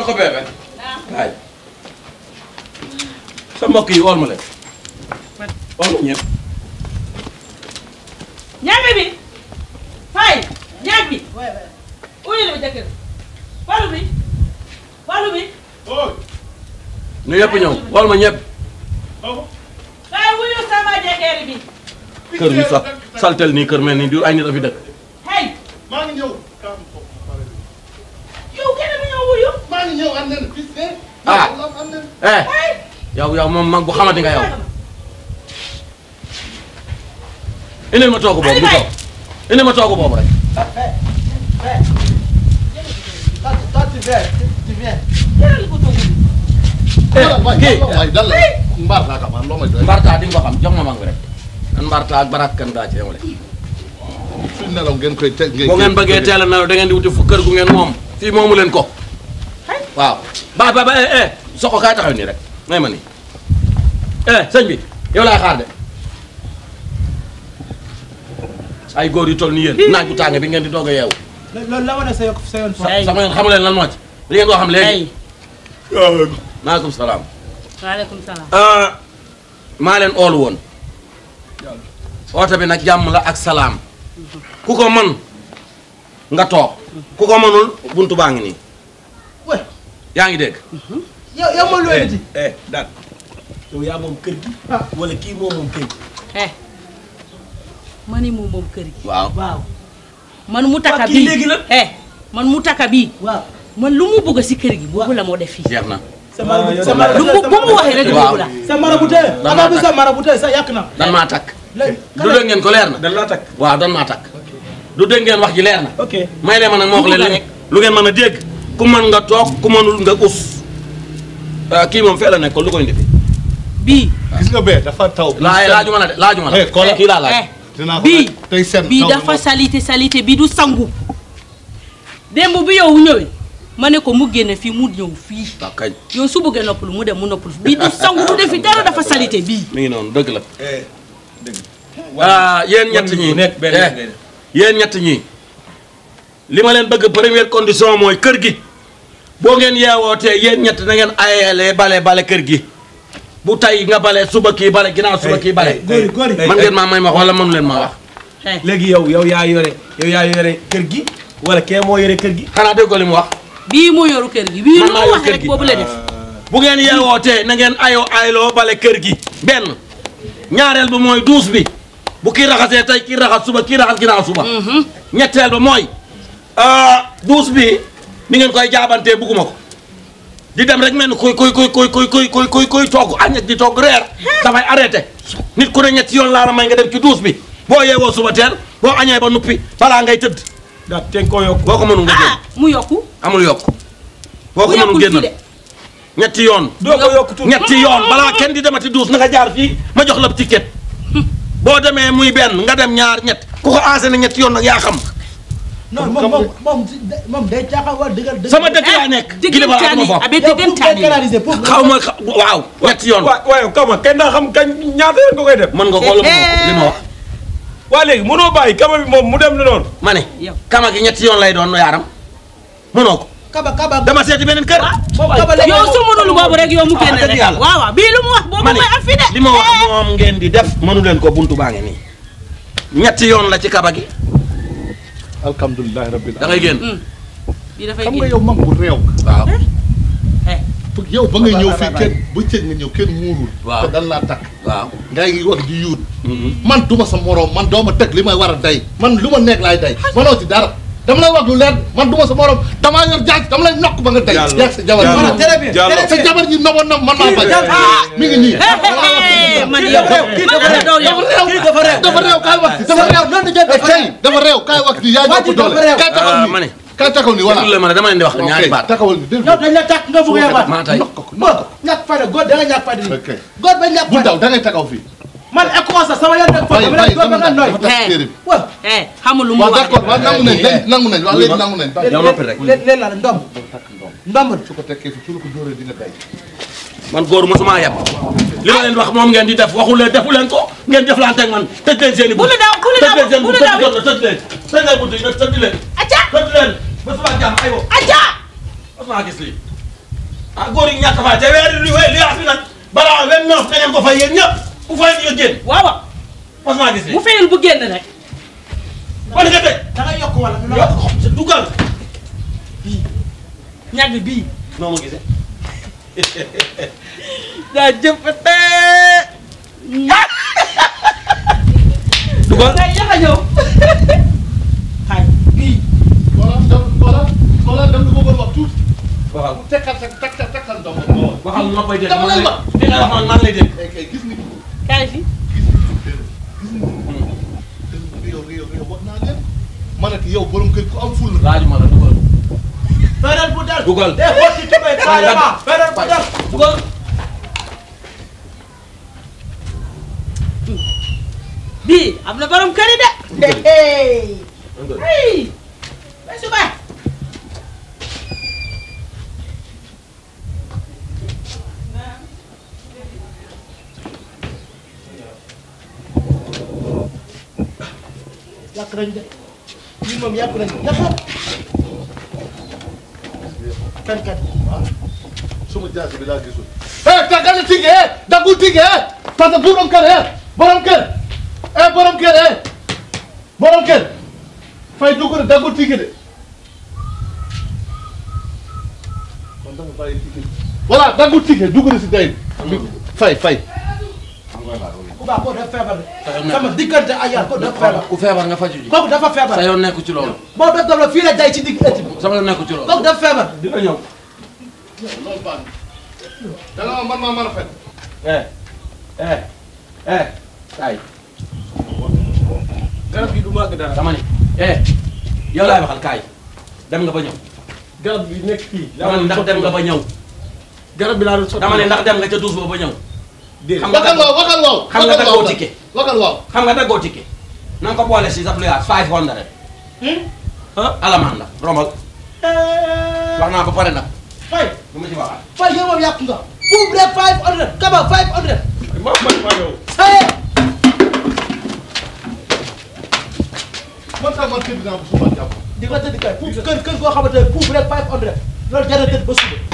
Soko bébé. waay. sa mbokk yi wool ma leen. wool ma ñëpp. ñaame bi fay ñaag bi uyu la jëkkër walu bi walu bi nu ñëpp ñëw wool ma ñëpp. fay wuyu sama jëkkër bi kër bi sax saltel nii kër mel nii du ay nit a fi dëkk. hey maa ngi ñëw. yow kenn mu ñëw wuyu maa ngi ñëw am nañu fii de. Ah. am nañu. eh yow yow moom mag bu xamante nga yow. indil ma toogu boobu bu toog indil ma toogu boobu rek. Toi, tu viens, tu viens. jëral ko toogu bi waay kii waay dal la. mbaar laa ko man loo may doy. Mbarta di nga ko xam jox ma mag bi rek. man Mbarta ak Barak kan daa ci yemale. su nelaw ngeen koy teg ngeen. boo ngeen bëggee teel a nelaw da ngeen di wuti fu kër gu ngeen moom fii moomu leen ko. waaw ba ba ba eh eh Soko kaay taxaw nii rek may ma nii. eh sëñ bi yow laay xaar de. ay góor yu toll ni yéen naaj bu tàng bi ngeen di doog a yeewu. loolu la wane sa yokk sa yoon fa. sama yoon xamu leen lan moo ci li ngeen koo xam léegi. maaleykum salaam. waaleykum salaam ah maa leen oolu woon oote bi nag jàmm la ak salaam ku ko mën nga toog ku ko mënul buntu baa ngi nii Ouais. yaa ngi dégg yow yow ma looy di. eh daal yow yaa moom kër gi. wala kii moom moom kër gi. eh ma ni moom moom kër gi waaw waaw man mu taka Waa kii bii léegi la. eh man mu taka bii waaw. man lu mu bëgg si kër gi boobu la moo def fii jeex na sa marabu yow sa marabu lu mu bu mu waxee rek Waaw. boobu la sa marabu tey. Dan avant maa bi takk. sa marabu tey sa yàq na. dan maa takk léegi. du dégg ngeen ko leer na dan laa takk. waaw dan maa takk du dégg ngeen wax ji leer na ok. may leen ma nag moo wax leen Lu mu li lu ngeen mën a dégg ku mën nga toog ku mënul nga us ah, kii moom fee la nekkoon lu koy indi fi bii gis nga bee dafa taw. laa laajuma la de laajuma la Eh, Kola. kii laa laaj eh dinaa ko bii laaj. tey seen bii taw dafa moom. salité salité bii du sangu démb bi yow ñëwee ma ne ko mu génne fii mu ñëw fii waaw kañ yow su bëggee noppalu mu dem mu noppalu bii du sangu du defi dara dafa salité bii mi ngi noonu dëgg la eh dëgg. ah yéen ñett Wàññi ñi bu nekk benn eh, ngay def. yéen ñett ñi li ma leen bëgg première condition mooy kër gi boo ngeen yeewootee yéen ñett na ngeen ayele bale bale kër gi bu tay nga bale suba kii bale ginnaaw suba kii bale góori góori. Eh, man ngeen maa may ma wax wala mënu leen ma wax eh léegi yow yow yaa yore yow yaa yore kër gi wala kee moo yore kër gi. xanaa dégg ko li mu wax bii moo yoru kër gi bii Man lu maa mu yor wax kër rek gi. boobu la def bu ngeen yeewootee na ngeen ayoo ayloo bale kër gi benn ñaareel ba mooy duus bi bu kii raxasee tey kii raxas suba kii raxas ginnaaw suba ñetteel ba mooy ah, duus bi ni ngeen koy jaabantee bugguma ko di dem rek mel ni kuy kuy kuy kuy kuy kuy kuy kuy kuy togg añ di togg reer dafay arrêté nit ku ne ñetti yoon laa la may nga dem ci duus bi boo yeewoo suba teel boo añee ba nuppi balaa ngay tëdd daal te nga koo yokk. boo ko mënul nga ah génn mu yokku amul yokk boo ko mu mënul yokkul fii génn de ñetti yoon doo ko yokk tuuti. ñetti yoon balaa kenn di demati duus na nga jaar fii ma jox la ticket boo demee muy benn nga dem ñaar ñett ku ko enseigné ñetti yoon nag yaa xam non moom moom moom moom day caaxaan wala dëggal dëgg. sama dëkk laa nekk kilifa laa dama foofu abe yow pour nga dëggantaani canaliser pour. xaw ma xa- waaw ñetti yoon waaw waaye kama kenn daa xam kañ ñaata yoon nga koy def. mën nga ko wala mënoo ko li ma wax waa léegi mënoo bàyyi kama bi moom mu dem ni noonu. ma ne yow kama gi ñetti yoon lay doon no yaaram mënoo ko kaba kaba. dama seeti beneen kër boobu kaba léegi yow su mënul boobu rek yow mu génn dëgg rek yàlla. waaw waaw bii lu mu wax boobu ma ne mooy am fi de li ma wax moom ngeen di def mënu leen ko buntu baa ngi nii ñetti yoon la ci kaba gi alhamdulilah rabbil da ngay génn bii dafay xam nga génn yow mag bu réew. waaw eh pour yow ba nga ñëw fii kenn bëccëg nga ñëw kenn muurul. Waaw. te dan laa takk. waaw ngay ngi wax di yuut. man duma sa morom man doo ma teg li may war a day man lu ma nekk laay day manoo ci dara dama lay wax lu leer man duma sa morom damaa yor jaaj dama lay nokk ba nga day. Jàll. yaa sa jabar Jàll. ji. très bien Jàll. très sa bien. jabar ji noboon na man maa bañ. Ah. mi ngi nii. man yow kii man dafa la doon yow dafa réew kii dafa réew. dafa réew kaay wax ci dafa réew noonu la Eh, tey dafa réew kaay wax ci yaa Waa ñëpp ji doole dafa réew. kaay taxaw Ah, ni ma ne kaay taxaw ni voilà déglu ma ne dama leen di wax ñaari baat taxawal ni déglu yow dañ la tàkk nga bëgg a yabaat. maa tay nokk ko bon ñàkk fayda góor da nga ñàkk fayda nii. ok góor ba ñàkk bu fayda. daw da ngay taxaw fii man école sax sama yoon nekk foofu bàyyi dama bàyyi lay góor ba nga nooy. dafa tas téere bi waaw eh xamul lu mu waaw wax d'accord waaw nangu nañ léegi nangu nañ waaw léegi nangu nañ bàyyi yow noppi rek. léegi léegi la ndomb ndomb su ko tekkee fi su la ko dóoree di nga day man góor mosuma yab li ma leen wax moom ngeen di def waxu leen defu leen ko ngeen jëflante ak man tëj leen seen i bu lu daw bu lu tëj daw leen seen bu bunt lu tëj daw jot na tëj leen tëj leen bunt yi nag tëj leen acca tëj leen ba suba jàmm aywa acca mosuma gis lii ah góor yi ñàkk faa te weer li li yaas bi nag balaa vingt neuf da ngeen ko fay yéen ñëpp bu fay di nga génn waaw waaw parce que maa gis bu fayul bu génn rek kon nga teg da nga yokk wala nga yokk sa dugal ñàgg bii noo ma gisee daa jëfate dugal day yax a ñëw xaay bii voilà dem voilà voilà dem lu ma bëgg wax tuuti. waxal mu tekkal sa tekkal tekkal ndox ma ma wax. waxal ma koy dégg Dama lay wax. li nga wax man maa ngi lay dégg Eh, kay gis ni kaay fi gis ni gis ni yow yow yow wax naa leen. ma ne ko yow borom kër ku am ful la. laaju ma la dugal feneen bu del dugal de xotti tubéy carrément feneen bu del dugal bii am na borom kër yi de hey hey ba suba yàq nañ de ñun moom yàq nañ ñaxal kan kan suma jaasi bi laa gisul. eh tàggali tigge eh daggul tigge eh parce que borom kër eh borom kër eh borom kër eh borom kër fay dugg de daggul tigge de. man dama bàyyi tigge voilà daggul tigge dugg na si day bi fay fay. ku baax koo def feebar de sama diggante ak yàlla koo def feebar ku feebar nga faju ji kooku dafa feebar sa yoon nekku ci loolu boo def daf la fii la day ci digg ëtt bi sama yoon nekku ci loolu kooku def feebar di nga ñëw loolu baax na. da nga man maa mën a fen. eh eh eh kaay garab gi du màgg dara dama ni eh yow laay waxal kaay dem nga ba ñëw garab bi nekk fii dama ni ndax dem nga ba ñëw garab bi laa doon sotti dama ni ndax dem nga ca duus ba ba ñëw déedéet xam nga waxal waaw waxal waaw. xam nga waxal daggoo waaw ticket waxal waaw. xam nga daggoo ticket na nga ko boole si sa fluyaas five hundred ah alamaan la rombal wax naa ba pare nag fay lu ma ci waxaat fay yow moom yàq nga buub rek five hundred kaba five hundred ma man maa yow hey man sax man kër dinaa ko suba jàpp. di nga tëdd kay puub kër kër goo xamante ne puub rek five hundred loolu jar na tëdd ba suba